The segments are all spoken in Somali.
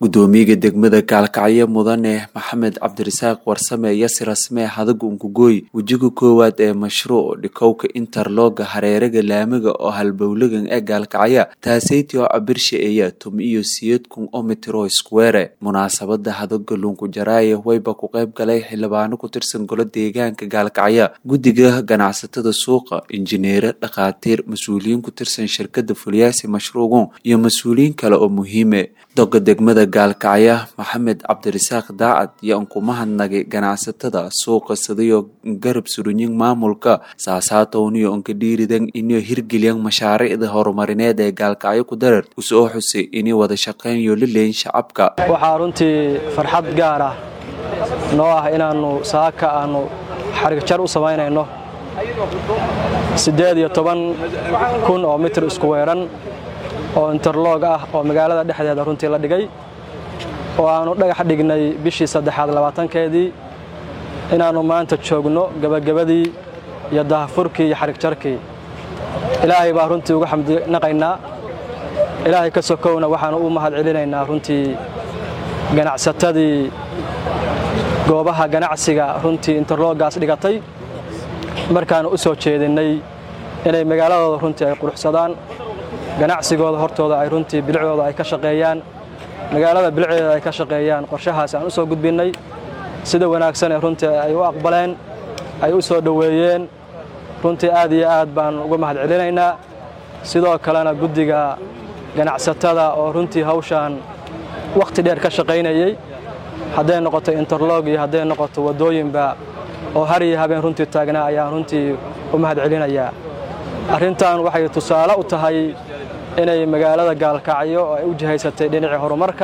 gudoomiyaga degmada gaalkacyo mudane maxamed cabdirasaaq warsame yasir rasmee hadaga unkugooy wejiga koowaad ee mashruuc dhikowka interloga hareeraga laamiga oo halbowlagan ee gaalkacya taaseytii oo cabirsha eeya tum iyo siyad kun oo mitiro iskuweere munaasabada hadaga lunkujaraaye wayba ku qayb galay xildhibaano ku tirsan golo deegaanka gaalkacya guddiga ganacsatada suuqa injineere dhakhaatiir mas-uuliyiin ku tirsan shirkada fulyaasi mashruucan iyo mas-uuliyiin kale oo muhiime doga degmada gaalkacya maxamed cabdirasaaq daacad iyo unkumahadnagay ganacsatada suuqa sadayo garab surunyin maamulka saasaatowniyo unka dhiiridan inio hirgelyan mashaariicda horumarineed ee gaalkacyo ku darar usoo xusay inay wada shaqeynyo lileyn shacabka waxaa runtii farxad gaar ah noo ah inaannu saaka aannu xarigjar u samaynayno siddeed iyo toban kun oo mitir isku weeran oo interloog ah oo magaalada dhexdeeda runtii la dhigay oo aannu dhagax dhignay bishii saddexaad labaatankeedii inaannu maanta joogno gebagabadii iyo dahafurkii iyo xarigjarkii ilaahay baa runtii uga xamdinaqaynaa ilaahay ka sokowna waxaannu u mahad celinaynaa runtii ganacsatadii goobaha ganacsiga runtii interloogaas dhigatay markaannu u soo jeedinnay inay magaaladooda runtii ay quruxsadaan ganacsigooda hortooda ay runtii bilicdooda ay ka shaqeeyaan magaalada bilicdeeda ay ka shaqeeyaan qorshahaas aan u soo gudbinnay sida wanaagsan ee runtii ay u aqbaleen ay u soo dhoweeyeen runtii aad iyo aad baan uga mahad celinaynaa sidoo kalena guddiga ganacsatada oo runtii hawshaan wakhti dheer ka shaqaynayey hadday noqoto interlog iyo hadday noqoto waddooyinba oo har iyo habeen runtii taagnaa ayaan runtii u mahad celinayaa arrintan waxay tusaale u tahay inay magaalada gaalkacyo oo ay u jihaysatay dhinacii horumarka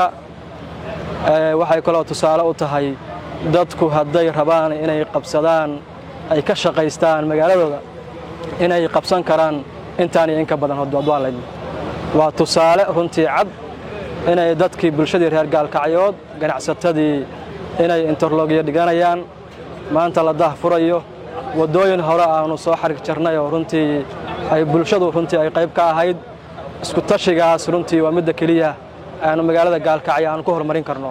waxay kaloo tusaale u tahay dadku hadday rabaan inay qabsadaan ay ka shaqaystaan magaaladooda inay qabsan karaan intaan iyo inka badan hodwaalayd waa tusaale runtii cad inay dadkii bulshadii reer gaalkacyood ganacsatadii inay interlogyo dhiganayaan maanta la dah furayo waddooyin hore aannu soo xarig jarnay oo runtii ay bulshadu runtii ay qayb ka ahayd isku tashigaas runtii waa midda keliya aanu magaalada gaalkacyo aanu ku horumarin karno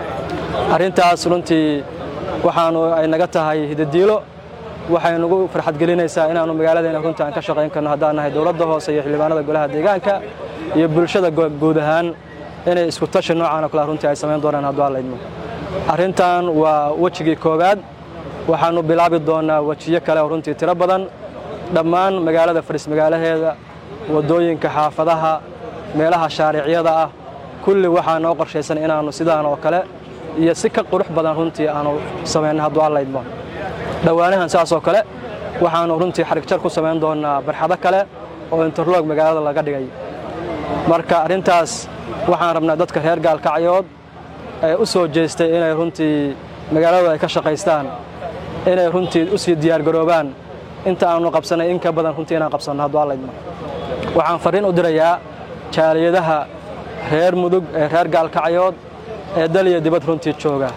arrintaas runtii waxaannu ay naga tahay hidadiilo waxay nagu farxadgelinaysaa inaannu magaaladeena runtii aan ka shaqayn karno haddaan nahay dowladda hoose iyo xildhibaanada golaha deegaanka iyo bulshada guud ahaan inay isku tashi noocaanoo kale runtii ay samayn doonaan hadduu allaydmo arrintan waa wejigii koowaad waxaannu bilaabi doonnaa wejiyo kale oo runtii tiro badan dhammaan magaalada fadhis magaalaheeda waddooyinka xaafadaha meelaha shaariicyada ah kulli waxaa noo qorshaysan inaannu sidaan oo kale iyo si ka qurux badan runtii aannu samayno hadduu allaydmo dhowaanahan saasoo kale waxaannu runtii xarigjar ku samayn doonnaa barxado kale oo interlog magaalada laga dhigay marka arrintaas waxaan rabnaa dadka reer gaalkacyood ee u soo jeestay inay runtii magaaladooda ay ka shaqaystaan inay runtii u sii diyaargaroobaan inta aannu qabsannay in ka badan runtii inaan qabsanno hadduu allaydmo waxaan farriin u dirayaa jaaliyadaha reer mudug ee reer gaalkacyood ee dal iyo dibad runtii jooga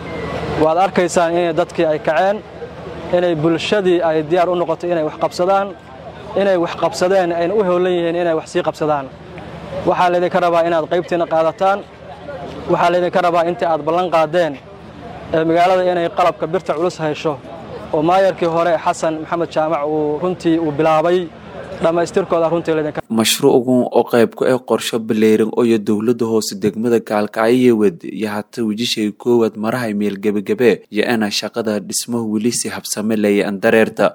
waad arkaysaan inay dadkii ay kaceen inay bulshadii ay diyaar u noqotay inay wax qabsadaan inay wax qabsadeen ayna u howlan yihiin inay wax sii qabsadaan waxaa laydinka rabaa inaad qaybtiinna qaadataan waxaa laydinka rabaa intii aad ballan qaadeen ee magaalada inay qalabka birta culus haysho oo maayarkii hore xasan maxamed jaamac uu runtii uu bilaabay dhammaystirkooda runtii laydinka mashruucan oo qayb ku ah qorsho baleyran ooyo dowladda hoose degmada gaalkacyo wad iyo hata wejishay koowaad marahay meel gebagabe iyo ina shaqada dhismo weli si habsame leeya andareerta